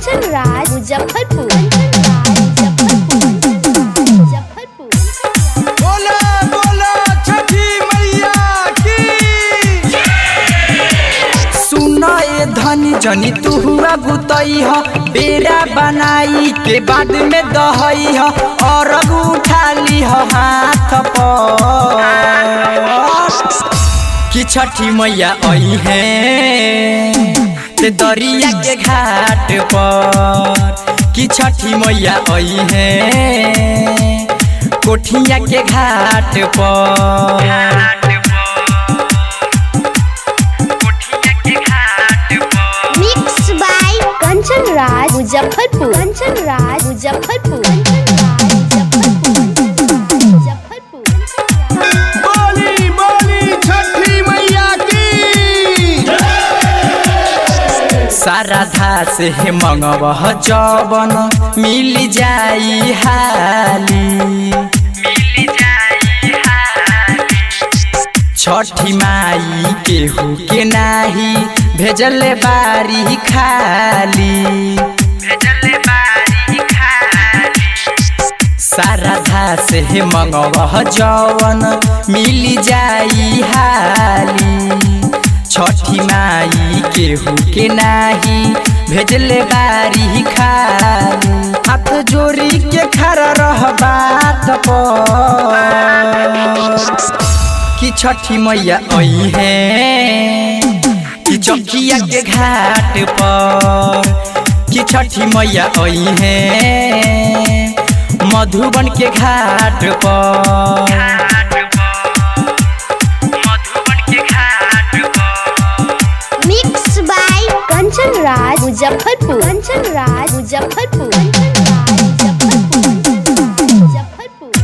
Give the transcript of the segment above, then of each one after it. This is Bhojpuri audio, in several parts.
कंचन राज मुजफ्फरपुर कंचन राज मुजफ्फरपुर मुजफ्फरपुर बोला बोला छठी मैया की सुना ए धनी जनी तू हुआ गुतई ह बेरा बनाई के बाद में दहई ह और उठा ली ह हाथ पर कि छठी मैया आई है ते दरिया के घाट पर कि छठी मैया आई है कोठिया के घाट पर मिक्स बाय कंचन राज मुजफ्फरपुर कंचन राज मुजफ्फरपुर कंचन राज मुजफ्फरपुर मुजफ्फरपुर बोली बोली छठी मैया की सारा धा से मंगवह जवन मिल जाई हाली छठी माई केहू के नाही भेजल बारी खाली सारा धा से मंगवह जवन मिल जाई हाली छठी माई केहू के नाही भेजले बारी खाली हाथ जोड़ी के खड़ा रह बात पर कि छठी मैया आई है कि चौकिया के घाट पर कि छठी मैया आई है मधुबन के घाट पर mix by Kanchan Raj Muzaffarpur Kanchan Raj Muzaffarpur Kanchan Raj Muzaffarpur Muzaffarpur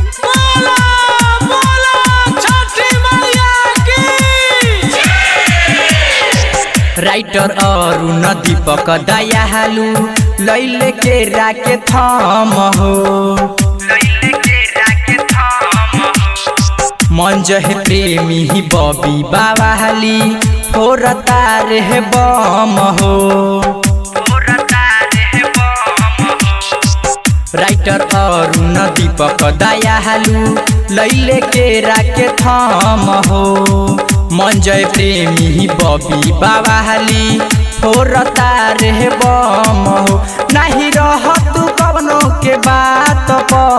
writer और दीपक दयालु लैले के राके थम हो मंज है प्रेमी ही बबी बावाली फोर तारे है बम हो राइटर और दीपक दयालु लैले के राके थम हो मंजय प्रेमी ही बबी बावाली फोर तारे है बम हो नहीं रह तू कवनो के बात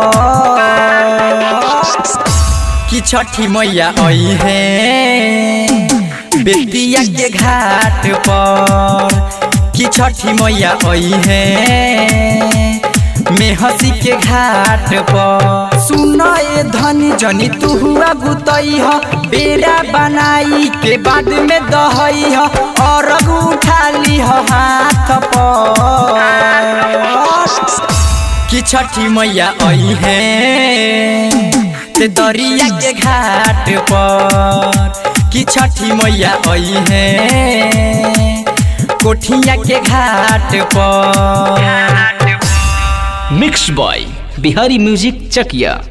पर कि छठी मैया आई है बेतिया के घाट पर कि छठी मैया आई है मेहसी के घाट पर सुन ए धनी जनी तू हुआ गुतई ह बेरा बनाई के बाद में दहई ह और उठा ली ह हाथ पर कि छठी मैया आई है ते दरिया के घाट पर कि छठी मैया आई है कोठिया के घाट पर मिक्स बॉय बिहारी म्यूजिक चकिया